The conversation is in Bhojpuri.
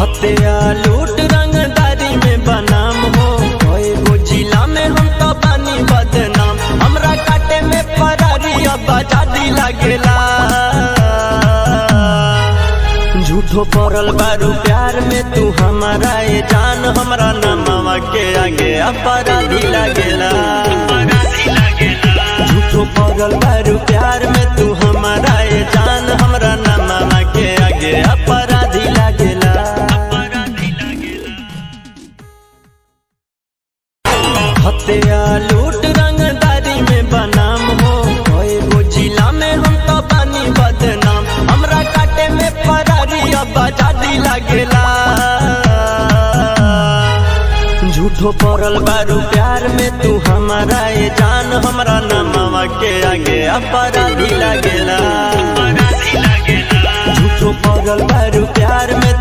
हत्या लूट रंगदारी में बनाम हो कोई गो जिला में हम तो बानी बदनाम हमरा काटे में फरारी अब आजादी लागेला झूठो पड़ल बारू प्यार में तू हमारा ये जान हमरा नमवा के आगे अपराधी लागेला झूठो पड़ल बारू प्यार में तू हमारा ये जान हमरा नमवा के आगे अपराधी लागेला हत्या लूट रंगदारी में बनाम हो कोई गो जिला में हम तो बानी बदनाम हमरा काटे में फरारी अब आजादी लागेला झूठो पड़ल बारू प्यार में तू हमारा ये जान हमरा नमवा के आगे अपराधी लागेला झूठो पड़ल बारू प्यार में